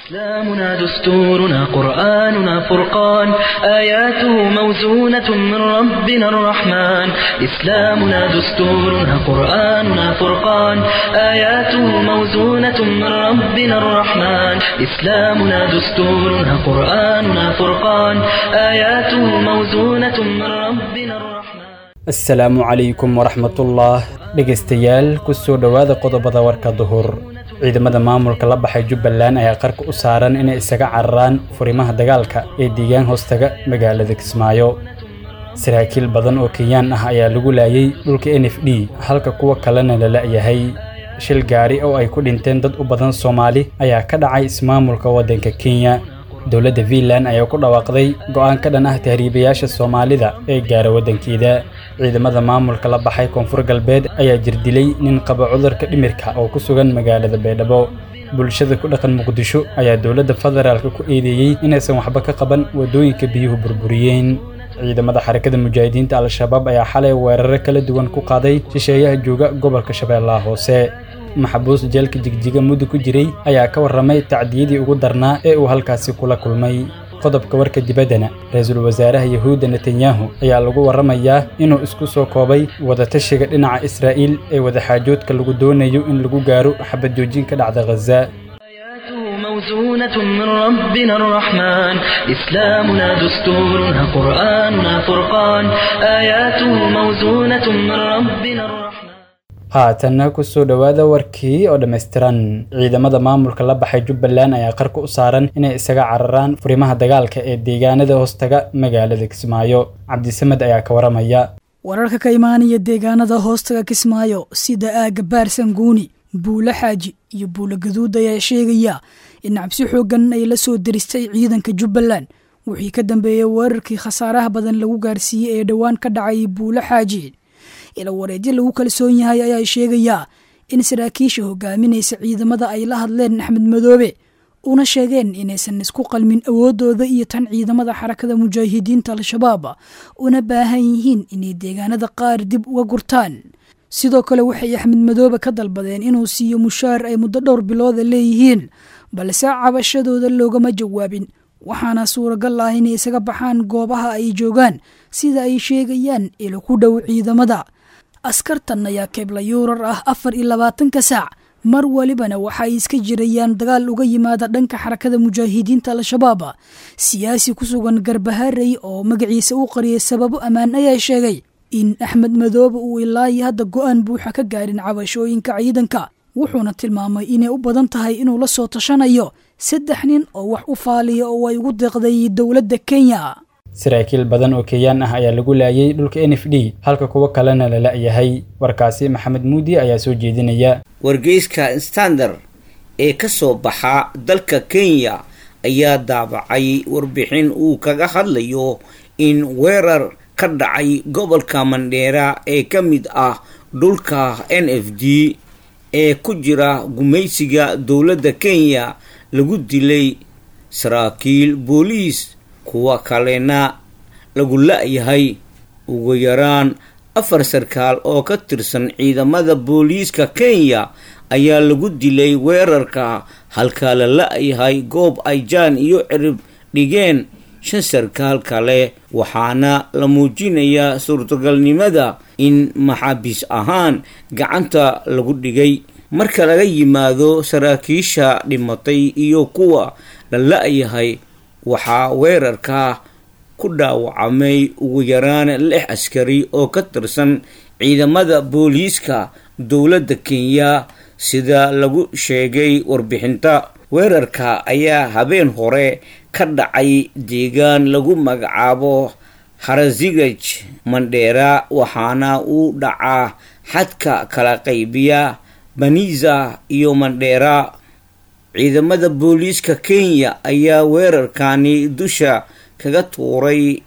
إسلامنا دستورنا قرآننا فرقان آياته موزونة من ربنا الرحمن إسلامنا دستورنا قرآننا فرقان آياته موزونة من ربنا الرحمن إسلامنا دستورنا قرآننا فرقان آياته موزونة من ربنا الرحمن asalaamu calaykum waraxmatullah dhegaystayaal kusoo dhowaada qodobada warka duhur ciidamada maamulka la baxay jubbaland ayaa qarka u saaran inay isaga cararaan furimaha dagaalka ee deegaan hoostaga magaalada kismaayo saraakiil badan oo kenyaan ah ayaa lagu laayay dhulka n f d halka kuwa kalena la la'yahay shil gaari oo ay ku dhinteen dad u badan soomaali ayaa ka dhacay ismaamulka waddanka kenya dowladda fiinland ayaa ku dhawaaqday go'aan ka dhan ah tahriibayaasha soomaalida ee gaara waddankeeda ciidamada maamulka la baxay koonfur galbeed ayaa jirdilay nin qaba cudurka dhimirka oo ku sugan magaalada baydhabo bulshada ku dhaqan muqdisho ayaa dowladda federaalka ku eedeeyey inaysan waxba ka qaban waddooyinka biyuhu burburiyeen ciidamada xarakada mujaahidiinta al-shabaab ayaa xalay weeraro kala duwan ku qaaday shisheeyaha jooga gobolka shabeellaha hoose maxbuus jeelka jigjiga muddo ku jiray ayaa ka warramay tacdiyadii ugu darnaa ee uu halkaasi kula kulmay qodobka warka dibaddana ra-iisul wasaaraha yahuudda netanyahu ayaa lagu warramayaa inuu isku soo koobay wadatashiga dhinaca israa'iil ee wadaxaajoodka lagu doonayo in lagu gaaro xabad joojin ka dhacda khaza آياته موزونة من ربنا الرحمن إسلامنا دستورنا قرآننا فرقان آياته موزونة من ربنا الرحمن haatanna kusoo dhowaada warkii oo dhammaystiran ciidamada maamulka la baxay jubbaland ayaa qarka u saaran inay isaga cararaan furimaha dagaalka ee deegaanada hoostaga magaalada kismaayo cabdisamed ayaa ka waramaya wararka ka imaanaya deegaanada hoostaga kismaayo sida aaga baarsanguuni buulo xaaji iyo buulo gaduud ayaa sheegaya in cabsi xooggan ay la soo diristay ciidanka jubbaland wixii ka dambeeyey weerarkii khasaaraha badan lagu gaarsiiyey ee dhowaan ka dhacay buulo xaaji ila wareedyo lagu kalsoon yahay ayaa sheegayaa in saraakiisha hogaaminaysa ciidamada ay la hadleen axmed madoobe una sheegeen inaysan isku qalmin awooddooda iyo tan ciidamada xarakada mujaahidiinta al-shabaab una baahan yihiin inay deegaanada qaar dib uga gurtaan sidoo kale waxay axmed madoobe ka dalbadeen inuu siiyo mushaar ay muddo dhowr bilooda leeyihiin balse cabashadooda loogama jawaabin waxaana suuragal ah inay isaga baxaan goobaha ay joogaan sida ay sheegayaan ilo ku dhow ciidamada askartan ayaa keebla yuurar ah afar iyo labaatanka saac mar walibana waxa ay iska jirayaan dagaal uga yimaada dhanka xarakada mujaahidiinta al-shabaab siyaasi ku sugan garbaharey oo magaciisa u qariyay sababo ammaan ayaa sheegay in axmed madoobe uu ilaayi hadda go-aan buuxa ka gaarin cabashooyinka ciidanka wuxuuna tilmaamay inay u badan tahay inuu la soo tashanayo saddex nin oo wax u faaliya oo ay ugu deeqday dowladda kenya saraakiil badan oo kenyaan ah ayaa lagu laayay dhulka n f d halka kuwo kalena la la'yahay warkaasi maxamed muudi ayaa soo jeedinaya wargeyska standard ee ka soo baxa dalka kenya ayaa daabacay warbixin uu kaga hadlayo in weerar ka dhacay gobolka mandheera ee ka mid ah dhulka n f d ee ku jira gumaysiga dowladda kenya lagu dilay saraakiil booliis kuwa kalena lagu la-yahay ugu yaraan afar sarkaal oo ka tirsan ciidamada booliiska kenya ayaa lagu dilay weerarka halka la la-yahay goob ay jaan iyo cirib dhigeen shan sarkaal kale waxaana la muujinayaa suurtagalnimada in maxaabiis ahaan gacanta lagu dhigay marka laga yimaado saraakiisha dhimatay iyo kuwa la la-yahay waxaa weerarka ku dhaawacamay ugu yaraan lix askari oo ka tirsan ciidamada booliiska dowladda kenya sida lagu sheegay warbixinta weerarka ayaa habeen hore ka dhacay deegaan lagu magacaabo harazigaj mandheera waxaana uu dhacaa xadka kala qaybiya baniza iyo mandheera ciidamada booliiska kenya ayaa weerarkani dusha kaga tuuray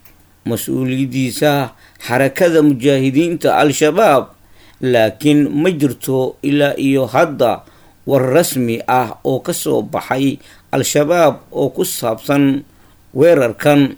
mas-uuliyadiisa xarakada mujaahidiinta al-shabaab laakiin ma jirto ilaa iyo hadda war rasmi ah oo ka soo baxay al-shabaab oo ku saabsan weerarkan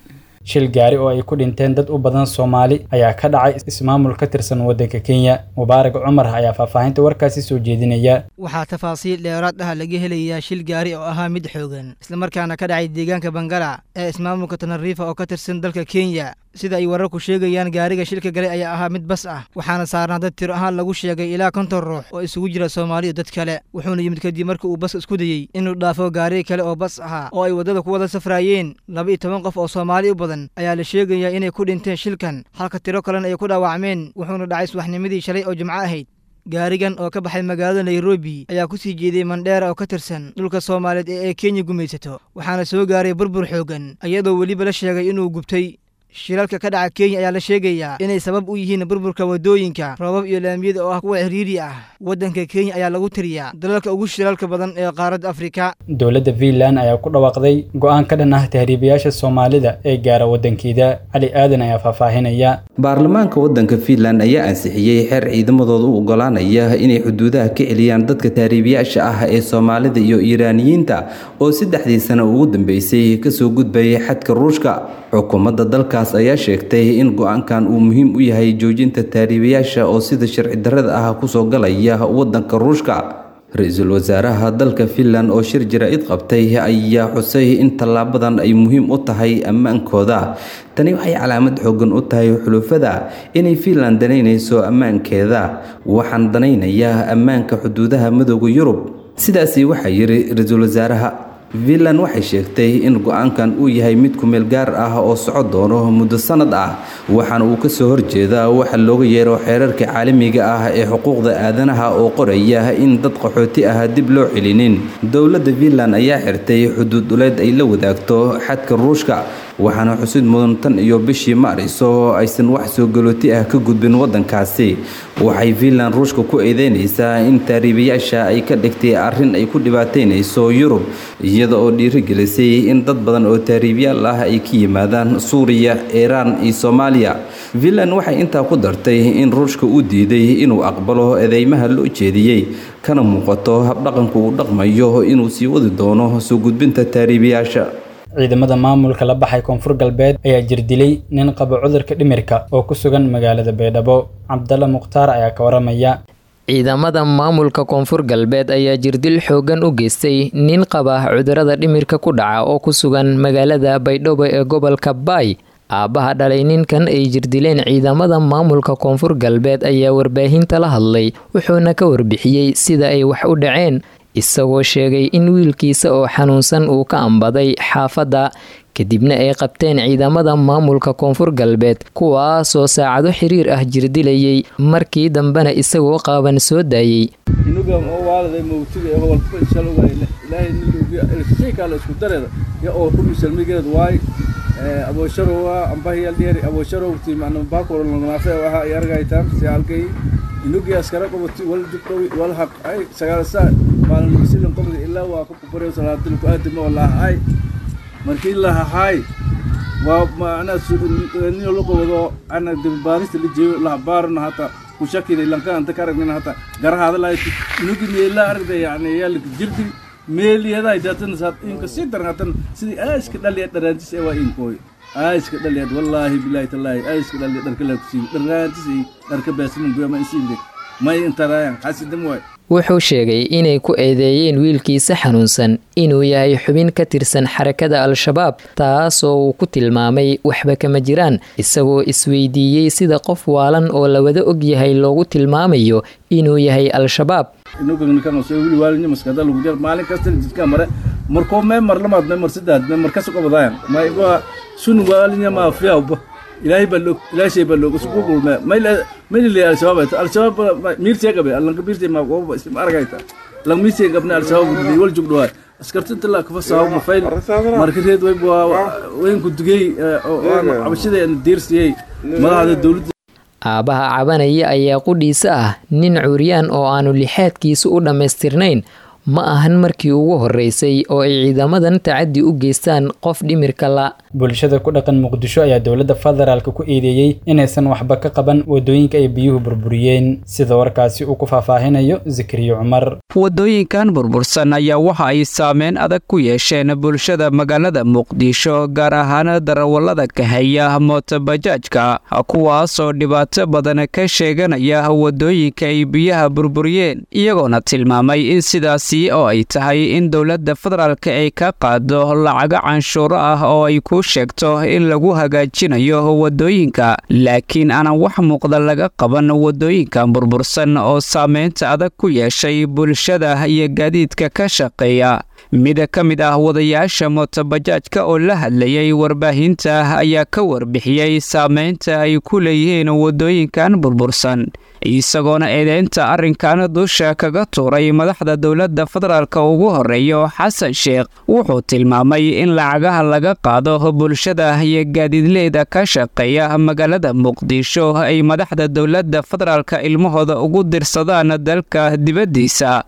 shil gaari oo ay ku dhinteen dad u badan soomaali ayaa ka dhacay ismaamul ka tirsan waddanka kenya mubaarak cumar ayaa faahfaahinta warkaasi soo jeedinaya waxaa tafaasiil dheeraad ah laga helayaa shil gaari oo ahaa mid xoogan islamarkaana ka dhacay deegaanka bangala ee ismaamulka tanariifa oo ka tirsan dalka kenya sida ay wararku sheegayaan gaariga shilka galay ayaa ahaa mid bas ah waxaana saarnaa dad tiro ahaan lagu sheegay ilaa konton ruux oo isugu jira soomaali iyo dad kale wuxuuna yimid kadib markii uu bas isku dayey inuu dhaafo gaari kale oo bas ahaa oo ay waddada ku wada safraayeen laba iyo toban qof oo soomaali u badan ayaa la sheegayaa inay ku dhinteen shilkan halka tiro kalena ay ku dhaawacmeen wuxuuna dhacay subaxnimadii shalay oo jimco ahayd gaarigan oo ka baxay magaalada nairobi ayaa ku sii jeeday mandheera oo ka tirsan dhulka soomaaliyeed ee ay kenya gumaysato waxaana soo gaaray burbur xooggan iyadoo weliba la sheegay inuu gubtay shilalka ka dhaca kenya ayaa la sheegayaa inay sabab u yihiin burburka waddooyinka roobab iyo laamiyada oo ah kuwa xiriiri ah waddanka kenya ayaa lagu tiriyaa dalalka ugu shilalka badan ee qaaradda afrika dowladda fiinland ayaa ku dhawaaqday go'aan ka dhan ah tahriibayaasha soomaalida ee gaara waddankeeda cali aadan ayaa faahfaahinaya baarlamaanka waddanka fiinland ayaa ansixiyey xeer ciidamadooda u ogolaanaya inay xuduudaha ka celiyaan dadka tahriibayaasha ah ee soomaalida iyo iiraaniyiinta oo saddexdii sano ugu dambeysay kasoo gudbayay xadka ruushka xukuumadda dalkaas ayaa sheegtay in go-aankan uu muhiim u yahay joojinta taariibayaasha oo sida sharci darrada ah kusoo galaya waddanka ruushka ra-iisul wasaaraha dalka finland oo shir jaraa'id qabtay ayaa xusay in tallaabadan ay muhiim u tahay ammaankooda tani waxay calaamad xoogan u tahay xulufada inay finland danaynayso ammaankeeda waxaan danaynayaa ammaanka xuduudaha midooda yurub sidaasi waxaa yidhi ra-iisul wasaaraha finland waxay sheegtay in go-aankan uu yahay mid kumeel gaar ah oo soco doono muddo sanad ah waxaana uu kasoo horjeedaa waxa looga yeero xeerarka caalamiga ah ee xuquuqda aadanaha oo qoraya in dad qaxooti ah dib loo celinin dowladda finland ayaa xirtay xuduud dhuleed ay la wadaagto xadka ruushka waxaana xusid mudan tan iyo bishii maariso aysan wax soo galooti ah ka gudbin waddankaasi waxay finland ruushka ku eedeynaysaa in taariibayaasha ay ka dhigtay arrin ay ku dhibaataynayso yurub iyada oo dhiirigelisay in dad badan oo taariibyaal ah ay ka yimaadaan suuriya iiraan iyo soomaaliya finland waxay intaa ku dartay in ruushka uu diiday inuu aqbalo eedeymaha loo jeediyey kana muuqato habdhaqanku uu dhaqmayo inuu sii wadi doono soo gudbinta taariibayaasha ciidamada maamulka la baxay koonfur galbeed ayaa jirdilay nin qaba cudurka dhimirka oo ku sugan magaalada baydhabo cabdalla mukhtaar ayaa ka waramaya ciidamada maamulka koonfur galbeed ayaa jirdil xoogan u geystay nin qaba cudurada dhimirka ku dhaca oo ku sugan magaalada baydhabo ee gobolka baay aabbaha dhalay ninkan ay jirdileen ciidamada maamulka koonfur galbeed ayaa warbaahinta la hadlay wuxuuna ka warbixiyey sida ay wax u dhaceen isagoo sheegay in wiilkiisa oo xanuunsan uu ka ambaday xaafadda kadibna ay qabteen ciidamada maamulka koonfur galbeed kuwaasoo saacado xiriir ah jirdilayay markii dambena isagoo qaaban soo daayey aboosharowa ambahiyaldheeri aboosharowti macna baakoro langnaafe waxa ay argaytaan si halkay inugi askara qabati wal jubdhowi wal haq ay sagaalasa maalin misilin qabdi ilaa waa ku kubarew salaadil ku aadima wallaah ay markii la hahay waa macna niyo la qabado ana dibbaarista la jeeyo la baarna hata ku shakina lanka anta karagna hata garahaada la inugi meela argda yani yaa la jirdi meeliyada ay daatan saad inka si darhatan sidii aaska dhaliya dharaantis ee waa inkooy aaska dhaliya wallaahi bilaahi tallaahi aaska dhaliya dharka la kusiin dharaantis ay dharka baasimin goyama isiinde may intaraayan xasidam waay wuxuu sheegay inay ku eedeeyeen wiilkiisa xanuunsan inuu yahay xubin ka tirsan xarakada al-shabaab taasoo uu ku tilmaamay waxba kama jiraan isagoo isweydiiyey sida qof waalan oo la wada og yahay loogu tilmaamayo inuu yahay al-shabaab maalin kasta jidka mare markoo mee mar lamaad mee mar saddex mee mar kaso qabadaayan mayba sun waalinya maafiyawba ilaahay baa loog ilaahay shay baa loog isku gulme mayla mayla al-shabaab al-shabaab miirtee gabe allanka miirtee ma gooba isma aragayta lang miirtee gabna al-shabaab gudbi wal jugdhawa askartinta la kafa saawo ma fayl marka reed way weynku dugay cabashada diirsiyey madaxda dowladda aabbaha cabanaya ayaa qudhiisa ah nin curyaan oo aanu lixaadkiisu u dhammaystirnayn ma ahan markii ugu horeysay oo ay ciidamadan tacadi u geystaan qof dhimirka la bulshada ku dhaqan muqdisho ayaa dowladda federaalka ku eedeeyey inaysan waxba ka qaban wadooyinka ay biyuhu burburiyeen sida warkaasi uu ku faahfaahinayo zakariya cumar wadooyinkan burbursan ayaa waxa ay saameyn adag ku yeesheen bulshada magaalada muqdisho gaar ahaan darawallada kahaya mootobajaajka kuwaasoo dhibaato badan ka sheeganaya wadooyinka ay biyaha burburiyeen iyagoona tilmaamay in sidaasi oo ay tahay in dowladda federaalka ay ka qaado lacago canshuuro ah oo ay ku sheegto in lagu hagaajinayo wadooyinka laakiin aanan wax muuqda laga qaban wadooyinkan burbursan oo saameynta adag ku yeeshay bulshada iyo gaadiidka ka shaqeeya mid ka mid ah wadayaasha mootobajaajka oo la hadlayay warbaahinta ayaa ka warbixiyey saameynta ay ku leeyihiin wadooyinkan burbursan isagoona eedeynta arrinkan dusha kaga tuuray madaxda dowladda federaalka ugu horeeyo xasan sheekh wuxuu tilmaamay in lacagaha laga qaado bulshada iyo gaadiidleyda ka shaqeeya magaalada muqdisho ay madaxda dowladda federaalka ilmahooda ugu dirsadaan dalka dibaddiisa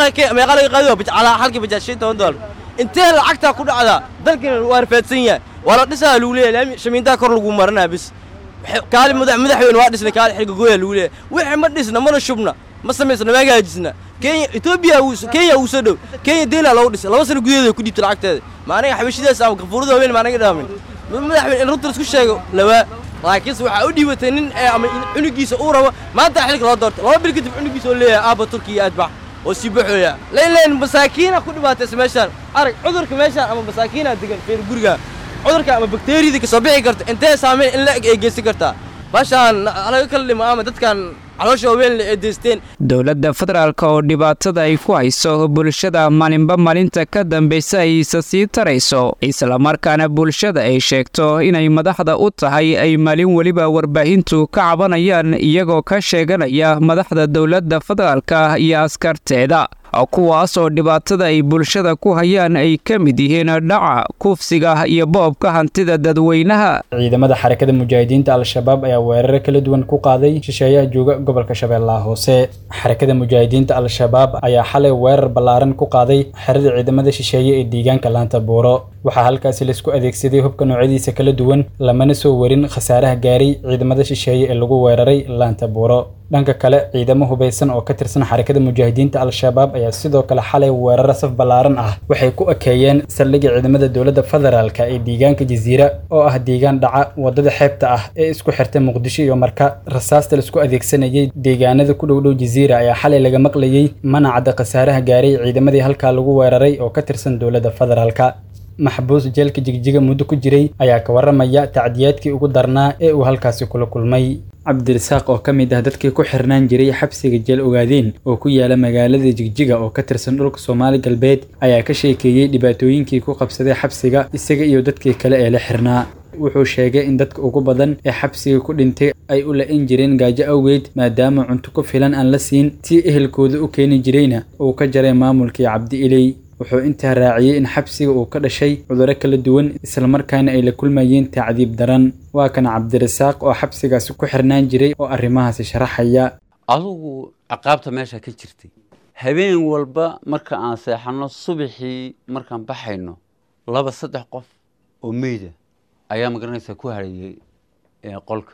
intee lacagtaa ku dhacdaa dalkina waa rafaadsan yahay waa la dhisaa lagu leeyahay shamiintaa kor lagu maranaa bis kaali madaxweyne waa dhisnay kaali xilka gooya lagu leeyahay wixii ma dhisna mana shubna ma samaysna ma hagaajisna kenya etoobiya kenya uu soo dhow kenya deena loogu dhisay laba sano gudaheeda ku dhiibtay lacagteeda ma aniga xabashidaas ama gafuurada haween ma anaga dhaamin madaxweyne in runta isku sheego lawaa laakiinse waxaa u dhiibatay nin ama cunugiisa uu rabo maanta xilka loo doortay laba bil kadib cunugiisa oo leeyahay aabba turkiya aadbax oo sii baxooya layleen masaakiina ku dhibaataysa meeshaan arag cudurka meeshaan ama masaakiina degan feer guriga cudurka ama bakteeriyada ka soo bixi karta intee saameyn in la eg ay geysan kartaa baashaan laga kala dhimo ama dadkan caloosha haween la eedeysteen dowladda federaalka oo dhibaatada ay ku hayso bulshada maalinba maalinta ka dambaysa aysa sii tarayso islamarkaana bulshada ay sheegto inay madaxda u tahay ay maalin weliba warbaahintu ka cabanayaan iyagoo ka sheeganaya madaxda dowladda federaalka iyo askarteeda kuwaas oo dhibaatada ay bulshada ku hayaan ay ka mid yihiin dhaca kufsiga iyo boobka hantida dadweynaha ciidamada xarakada mujaahidiinta al-shabaab ayaa weeraro kala duwan ku qaaday shisheeyaha jooga gobolka shabeellaha hoose xarakada mujaahidiinta al-shabaab ayaa xalay weerar ballaaran ku qaaday xerada ciidamada shisheeye ee deegaanka laanta buuro waxaa halkaasi laisku adeegsaday hubka noocyadiisa kala duwan lamana soo warin khasaaraha gaaray ciidamada shisheeye ee lagu weeraray laanta buuro dhanka kale ciidamo hubaysan oo ka tirsan xarakada mujaahidiinta al-shabaab ayaa sidoo kale xalay weeraro saf ballaaran ah waxay ku ekeeyeen saldhigga ciidamada dowladda federaalka ee deegaanka jasiira oo ah deegaan dhaca waddada xeebta ah ee isku xirta muqdisho iyo marka rasaasta laisku adeegsanayay deegaanada ku dhowdhow jasiira ayaa xalay laga maqlayey manacadda khasaaraha gaaray ciidamadii halkaa lagu weeraray oo ka tirsan dowladda federaalka maxbuus jeelka jigjiga muddo ku jiray ayaa ka warramaya tacdiyaadkii ugu darnaa ee uu halkaasi kula kulmay cabdirasaaq oo ka mid ah dadkii ku xirnaan jiray xabsiga jeel ogaadeen oo ku yaala magaalada jigjiga oo ka tirsan dhulka soomaali galbeed ayaa ka sheekeeyey dhibaatooyinkii ku qabsaday xabsiga isaga iyo dadkii kale ee la xirnaa wuxuu sheegay in dadka ugu badan ee xabsiga ku dhintay ay u la-in jireen gaajo awgeed maadaama cunto ku filan aan la siin tii ehelkooda u keeni jirayna uu ka jaray maamulkii cabdi iley wuxuu intaa raaciyey in xabsiga uu ka dhashay cudurro kala duwan islamarkaana ay la kulmayeen tacdiib daran waa kan cabdirasaaq oo xabsigaasi ku xirnaan jiray oo arrimahaasi sharaxaya adugu ciqaabta meesha ka jirtay habeen walba marka aan seexanno subaxii markaan baxayno laba saddex qof oo meyda ayaa magaranaysaa ku harayay qolka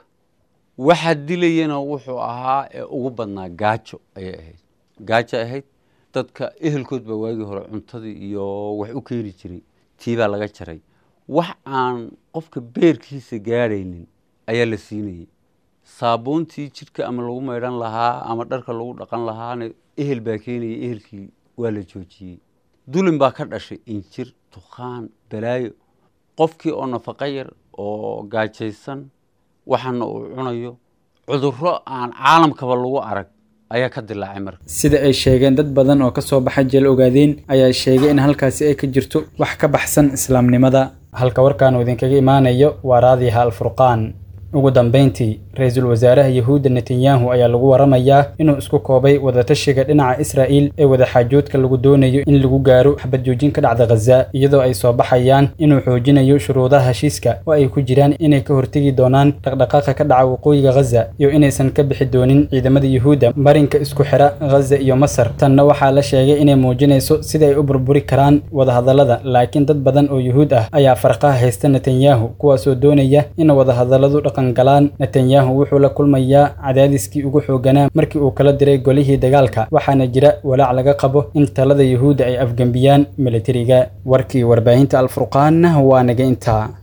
waxaa dilayana wuxuu ahaa ee ugu badnaa gaajo ayay ahayd gaajo ahayd dadka ehelkood baa waagii hore cuntadii iyo wax u keeni jiray tiibaa laga jaray wax aan qofka beerkiisa gaadhaynin ayaa la siinayay saabuuntii jidhka ama lagu maydhan lahaa ama dharka lagu dhaqan lahaana ehel baa keenayay ehelkii waa la joojiyey dulin baa ka dhashay injir tukhaan balaayo qofkii oo nafaqo yar oo gaajaysan waxaana uu cunayo cudurro aan caalamkaba lagu arag ayaa ka dilaacay marka sida ay sheegeen dad badan oo ka soo baxa jeel ogaadeen ayaa sheegay in halkaasi ay ka jirto wax ka baxsan islaamnimada halka warkaan uu idinkaga imaanayo waa raadiyaha alfurqaan ugu dambeyntii ra-iisul wasaaraha yahuudda netanyahu ayaa lagu waramayaa inuu isku koobay wadatashiga dhinaca israa'iil ee wadaxaajoodka lagu doonayo in lagu gaaro xabad joojin ka dhacda khaza iyadoo ay soo baxayaan inuu xoojinayo shuruudaha heshiiska oo ay ku jiraan inay ka hortegi doonaan dhaqdhaqaaqa ka dhaca waqooyiga khaza iyo inaysan ka bixi doonin ciidamada yuhuudda marinka isku xira khaza iyo masar tanna waxaa la sheegay inay muujinayso sida ay u burburi karaan wadahadallada laakiin dad badan oo yuhuud ah ayaa farqaha haysta netanyahu kuwaasoo doonaya in wadahadalladu dhaqan galaan netanyahu wuxuu la kulmayaa cadaadiskii ugu xooganaa markii uu kala diray golihii dagaalka waxaana jira walaac laga qabo in talada yuhuudda ay afgembiyaan militariga warkii warbaahinta alfurqaan waa naga intaa